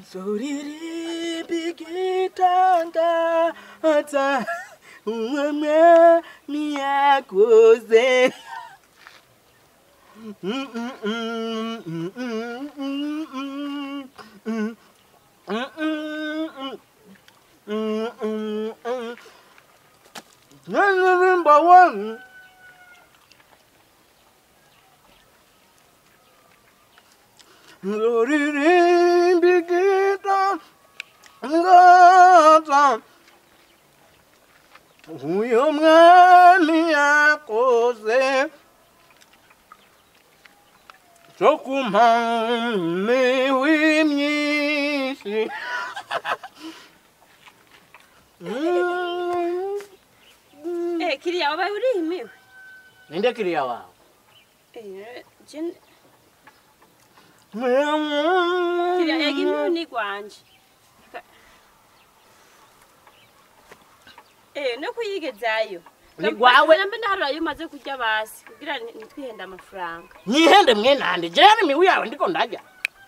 nzoririmba igitangaza umwami yakoze Naririmba wani Nzoririmba igitangaza uyu mwami yakoze cyo kumpami w'imyinshi Eh, kiriya wabaye urimiwe ninde kiriya wawe Eh, je- kiriya yega imiwe ni gwanje Ka- Eh, no kuyigezayo Ni gwawe. nambe ndaharura iyo umaze kurya basi kugira ni- nitwihenda amafaranga nyihende mwenande jeri miwi yawe ndiko ndarya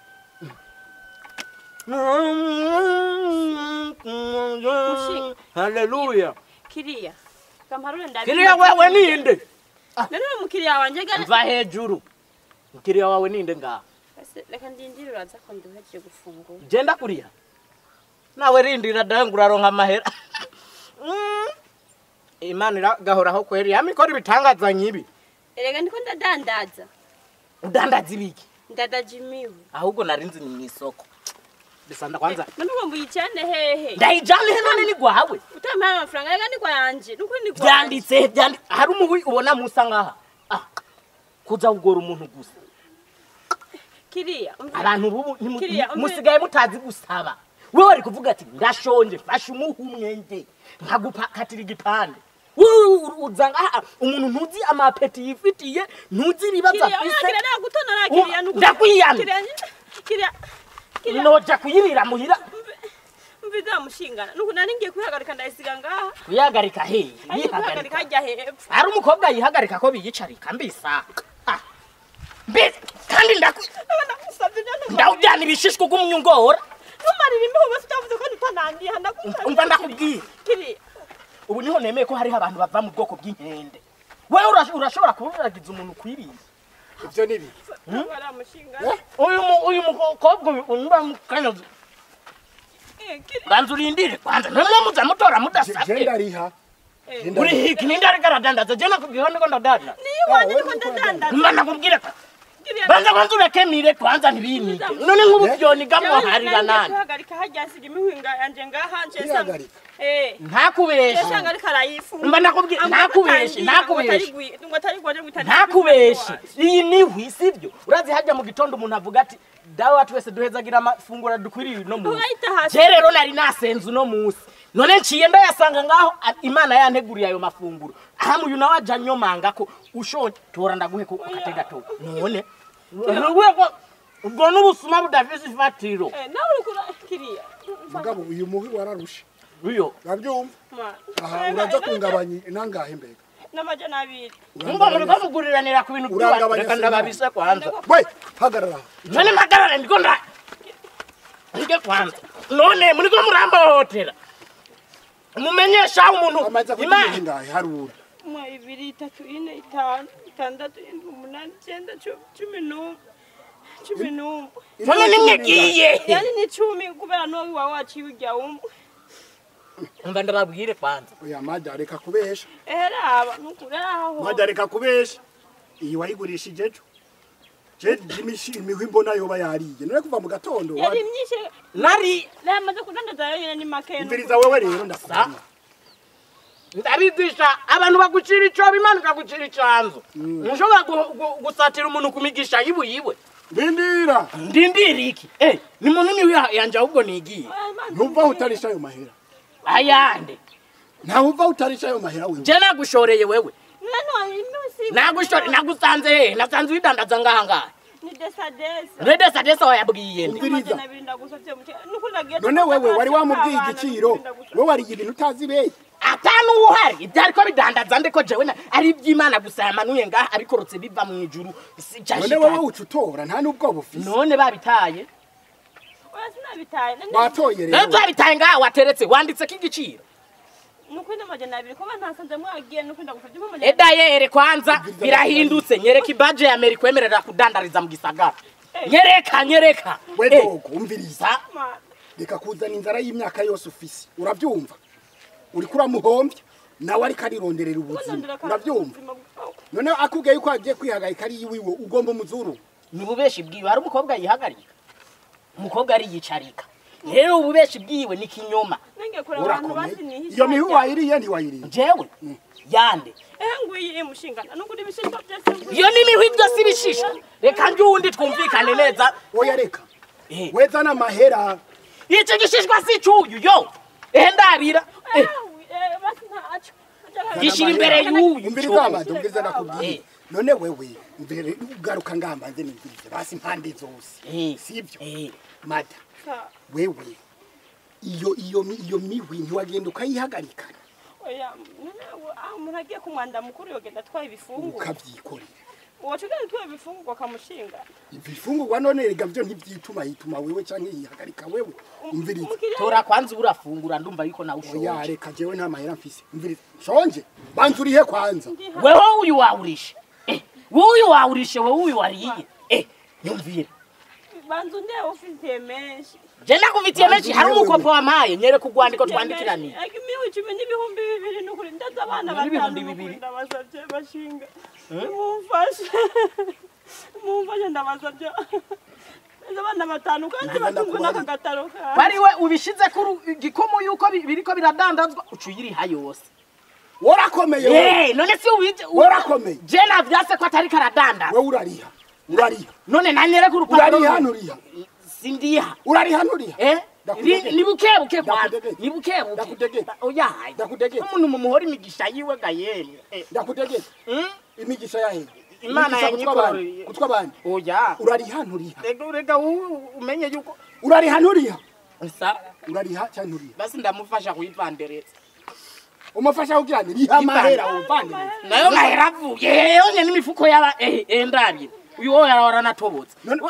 haleluya kiriya kamparure ndabi kiriya wewe ninde none uwo mukiriya wanje gana mva hejuru kiriya wawe ninde ngaho Ese, reka ndindire uraza ko nduhejeje gufungura genda kuriya nawe rindira dawe ngo uraronka amahera Mm. imana iragahoraho kweri yamikora ibitangaza nyibi erega ndiko ndadandaza udandaza ibiki ndadaje imiwe ahubwo narinzi ni mu isoko bisanda kwanza none uwo mbuyicane hehe ndayijana he none ni gwawe utampaye amafaranga reka ni gwanje nuko ni gwanje byanditse byandi hari umuwi ubona musa ngaha ah kuza kugora umuntu gusa kiriya umva- abantu bubu ntimu- Kiriya, umve- musigaye mutazi gusaba wewe wari kuvuga ati ndashonje fasha umuha umwenge nkagupakatira igipande Wowe uza ngaha umuntu ntuzi amapeti yifitiye ntuzi ibibazo kiriya afise kiriya nagutonora Ubu- kiriya nuko ndakwiyamye. kiriya kiriya kiriya noja kuyirira muhira mviza mushingana nuko nari ngiye kwihagarika ndayisiga ngaha kuyagarika hehe ari kwihagarika yihagarika hajya hepfo hari umukobwa yihagarika ko biyicarika mbisa Ah. mbese kandi ndakwi ndagusabye none ndawujyana ibishishwa ugumyungora ntumarire imbeho bose utavuze ko ntutanangiha ndagusabye umva ndakubwira kiriya ubu niho nemeye ko hariho abantu bava mu bwoko bw'inkende wewe urash- urashobora kuburagiza umuntu ukwiriye ibyo ni bibi ari mushingana uyu mu- uyu mukobwa uyu unyura mu kanyozi Eh, kiriya banza urindire kwanza ntimwe muza mutora mudasabye genda riha genda uri hiki ninde ariko aradandaza je nakubwiyeho niko ndadandaza niyo wanjye niko ndadandaza mba nakubwire ko kiriya banza kwanza ureke mire kwanza ntibinike none nk'ubu byoniga mwoharira nani kwihagarika hajya nsiga imihinga yanje ngaha nje Kwihagarika? eh ntakubeshe Yashanga ariko arayifunga. Mba nakubwiye- Ngo ntakubeshe, atangiye, ntakubeshe. ngo atari gwi- ngo atari gwaje ngo itari ntakubeshe gwi- iyi ni ihwi sibyo urazi hajya mu gitondo umuntu avuga ati dawe wa twese duhezagira amafunguro dukwiriye uno munsi Ugahita hasi. je rero nari nasenze uno munsi none nciye ndayasanga ngaho a- imana yanteguriye ayo mafunguro aha uyu nawe aja nyomanga ko ushonje tora ndaguhe ko ukatega to none urwego ubwo n'ubusuma budafise ifatiro Eh, nawe uriko ura- kiriya mugabo uyu muhi wararushe uyo urabyumva Ma. aha Eh, uraza na- kungabanya nangahe mbega n'amajana abiri ngo muriko muguriranira ku bintu by'iwacu Urangabanya reka se ndababise kwanza we hagarara none mpagarare ndiko nda ndike kwanza none muriko murambohotera mumenyesha umuntu amaze kugira imana ingahe harura umwe ibiri itatu ine itanu itandatu indwi umunani icyenda cu- cumi n'umwe cumi n'umwe none nimwegiye yani ni cumi kubera n'uwo iwawe waciwe ujya umwe umva ndababwire kwanza oya majya reka kubesha ehera aba nukuri aho majya reka kubesha iyi wayigurishije ejo je imishi imihwi mbona yoba yariye none kuva mu gatondo yari wa- myinshi nari namaze kudandaza yonyine ni make imviriza wewe rero ndakubona ndabigisha abantu bagucira icobo imana ikagucira icanzu ntushobora gu- gu- gusatira umuntu ku migisha yiwe yiwe ndindira ndindira iki eh ni munini wiha- yanje ahubwo nigiye ntuvaho utarisha ayo mahera ayande ntawe uvaho utarisha ayo mahera wewe je nagushoreye wewe none inusi nagushore nagusanze hehe nasanze widandaza ngaha ngaha ni desadesa redesa desa wayabwiye nde Umviriza. amajana abiri ndagusabye muke nuko nagiye none wewe wari wamubwiye igiciro wowe wariye ibintu utazi beye atanu uhari ibyo ariko bidandaza ndiko jewe na- ari iby'imana gusa yamanuye ngaha abikorotse biva mu ijuru si none cyashika wowe uca utora nta n'ubwoba ufise none babitaye basi nabitaye None- watoye rero rero byabitaye ngaha wateretse wanditseko igiciro nuko ino majana abiri kuba ntasanze mwagiye nuko ndagufata imwe majana edayere kwanza birahindutse nyereka ibaje ya meri kwemerera kudandariza mu gisagara nyereka nyereka we Eh, dogo umviriza sa- Mana. reka kuzana inzara y'imyaka yose ufise urabyumva uriko uramuhombya nawe ariko arironderera ubuzima Ndondera kandi urabyumva ubuzima bwawe. noneho akubwiye yuko agiye kwihagarika ari iwiwe ugomba umuzuru ni ububeshi bwiwe hari umukobwa yihagarika umukobwa ariyicarika rero ububeshi bwiwe ni kinyoma Nenge kure abantu urakomeye basi nihisha iyo mihu cyane. wayiriye ntiwayiriye jewe yande Eh ngwiye mushingana nuko ibishishwa byose ngwiye. iyo n'imihwi byose ibishisha reka njye uwundi twumvikane neza oya reka Eh, weza n'amahera icyo gishishwa si icyuyu yo ehe ndabira Eh Eh, eh, basi ntacyo. gishyira imbere y'uyu umviriza amado umviriza nakubwiye Eh. none wewe mbere ugaruka ngambanze nimvirize basi impande zose Eh, sibyo eh, mada Sa- wewe iyo iyo mi- iyo mihwi ntiwagenda ukayihagarika Oya, none uwo- ah, umuntu agiye ku mwanda mukuru yogenda atwaye ibifungurwa ukabyikorera uwaca ugenda atwaye ibifungurwa akamushinga ibifungurwa none rega byo ntibyituma yituma wewe canke yihagarika wewe umviriza umukiriya tora kwanza urafungura ndumva yuko nawe oya ushonje reka jewe nta mahera mfise umviriza shonje banza urihe kwanza weho uyu wawurishe Eh, wowe uyu wawurishe wowe uyu wariye Eh, nyumvire banza undeba ufitiye menshi je nakuvitiye menshi hari umukopo wampaye nyereka urwandiko twandikiraniye Ega imihu icumi n'ibihumbi bibiri n'ukuri ndaza abana N'ibihumbi batanu bibiri. n'ukuri ndabasabye bashinga mumfashe mumfashe ndabasabye ndaza abana batanu kandi Ndaza batunzwe ndakubaza. n'aka gataro kawe bari we ubishize kuri igikomo yuko bi- biriko biradandazwa uca uyiriha yose warakomeye wewe Eh, none si ubije Warakomeye. je navyase ko atari karadandaza wewe urariha urariha none nanyereka urupapuro urariha nturiha sindiha urariha nturiha Eh? Ndakudegeta. Ni- ni buke buke kwanza Ndakudegeta. ni buke buke Ndakudegeta. oyaye Ndakudegeta. umuntu mumuhora imigisha yiwe ga yemwe Eh, ndakutegeka mm? imigisha yahe Imana yanyikoreye. kutwa abandi oya urariha nturiha rega rega u- umenye yuko urariha nturiha sa urariha cyangwa nturiha basi ndamufasha kuyivandereza umufasha kugira ngo riha amahera wumvanire nayo mahera avuye yonye n'imifuko yaba eh eh, ndabye uyu wo yarahora natobotse None-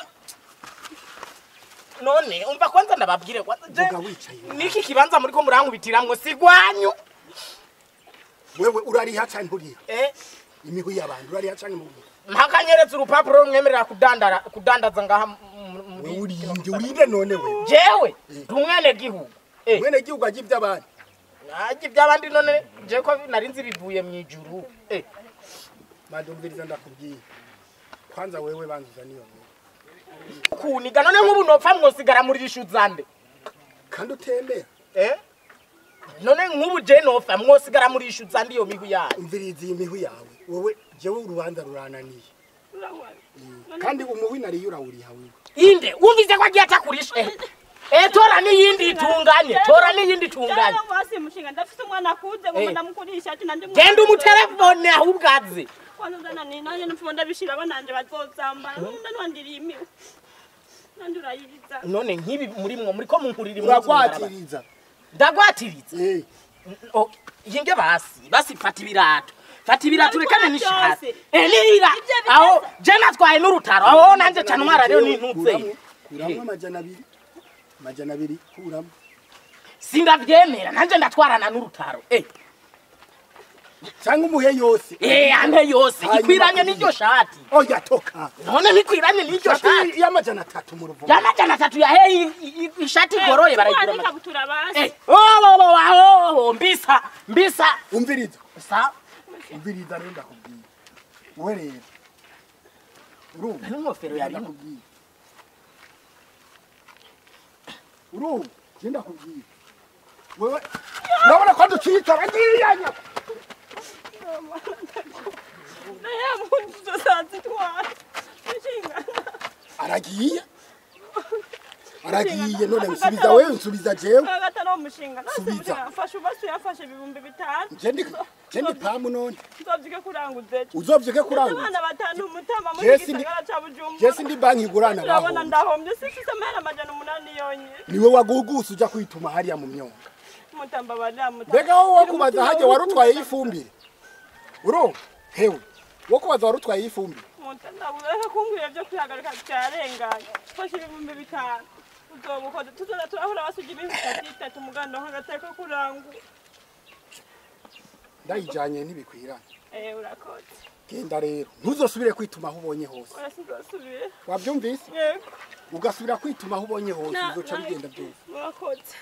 none umva kwanza ndababwire kwanza je- Vuga wicaye. niki kibanza muri ko murankubitiramwo sigwanyu wewe urariha cyangwa nturiha eh imigwi y'abantu urariha cyangwa nturiha mpakanyeretse urupapuro rumwemerera kudandara kudandaza ngaha mu- mu- muri wewe urinde urinde none wewe jewe ndi umwene gihugu eh mwene gihugu ajya iby'abandi najye iby'abandi none je ko nari nzi bivuye mu ijuru eh madumviriza ndakubwiye kwanza wewe banzuza niyo nkuru kuniga none nk'ubu nopfa mwosigara muri rishuzande kandi utembera eh none nk'ubu je nopfa mwosigara muri rishuzande iyo mihu yayo umviriza iyi mihu yawe wowe jewe urubanza rurananiye urabona kandi umuwi nariyo urawuriha wewe inde wumvise ko agiye atakurisha eh eh tora n'iyindi itunganye tora n'iyindi itunganye Cyangwa basi mushinga ndafite umwana akuze ngo Eh. ndamukurisha ati nandi genda umutelefone ahubwo aze kwanza uzana ni nanjye nupfuma ndabishira bananje bazozambara nunda nwandiriye imihu nandi urayiriza none nk'ibi muri mwo muri ko munkurira imwe uragwatiriza ndagwatiriza eh Oh, yinge basi basi fata ibirato fata ibirato rekane Ndabikora n'ishati byose. eh nira Ibyo biteze. aho je natwaye n'urutaro aho nanje cyane umwara rero n'intutse Kuramo- kuramo amajana abiri amajana abiri kuramo sindavyemera nanje ndatwarana n'urutaro eh cyangwa umuhe yose eh ante yose Hanyuma ikwiranye kuriya. n'iryo shati oya toka none ntikwiranye n'iryo shati shati y'amajana atatu mu ruvumo y'amajana atatu yahe ishati igoroye barayigura barayigura amajana ikabutura basi eh oh oh oh oh mbisa mbisa umviriza sa umviriza rero ndakubwiye wowe rero urumva n'ingofero yarimo ndakubwiye urumva je ndakubwiye wewe urabona ko ducicara ngiyanya naye muntu zozazitwara mushinga aragiye aragiye none nsubiza wewe nsubiza jewe agatari umushinga Subiza. mfashe ubasi yafashe ibihumbi bitanu je ndi je ndi pamu none nzobyuke kuranguza ejo uzovye kuranga abana batanu umutama muri Jesi ndi- gisagara ca je bujumbura sindi banki igurana urabona baho ndahombye sifise amahera amajana umunani yonyine niwe wagugusa uja kwituma hariya mu myonga mutamba baramuta mbega wowe wakubaza hajya wari utwaye y'ifumbire urumva hewe wo kubaza wari utwaye y'ifumbire reka kumbwira byo kwihagarika byarenganye fashe ibihumbi bitanu uzobukoze tuzoza turahora basuga ibintu bitatu bitatu muganda nk'agateka kurangura ndayijanye ntibikwiranye eh urakoze genda rero ntuzosubire kwituma aho ubonye hose oya sinzosubira wabyumvise yego ugasubira kwituma aho ubonye hose Na- bizoca na- bigenda byose murakoze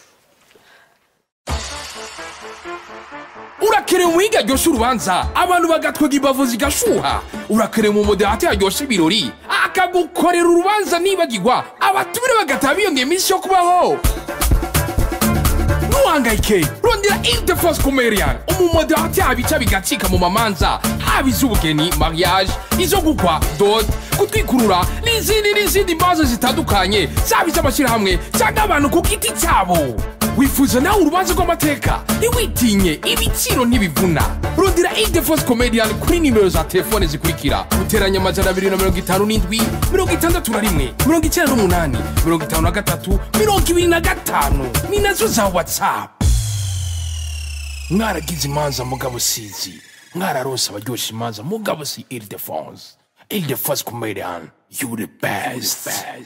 urakerewe umuhinga aryoshya urubanza abantu bagatwega imbavu zigashuha urakerewe mu moderate yaryoshya ibirori akagukorera urubanza nibagirwa abatumire bagataha biyongera iminsi yo kubaho ntuhangayike rondera interforce comerian umumoderate abica bigacika mu mamanza haba iz'ubugeni mariage izo gukwa dot gutwikurura n'izindi n'izindi mbazo zitandukanye zaba iz'amashyirahamwe cyangwa abantu ku giti cyabo wifuza nawe urubanza rw'amateka ntiwitinye ibiciro ntibivuna rondera interforce comedian kuri nimero za telefone zikurikira guteranya amajana abiri na mirongo itanu n'indwi mirongo itandatu na rimwe mirongo icyenda n'umunani mirongo itanu na gatatu mirongo ibiri na gatanu ni nazo za whatsapp mwaragize imanza mugabo sizi mwararose abaryoshya imanza mugabo si ile de france ile de france comedian you the best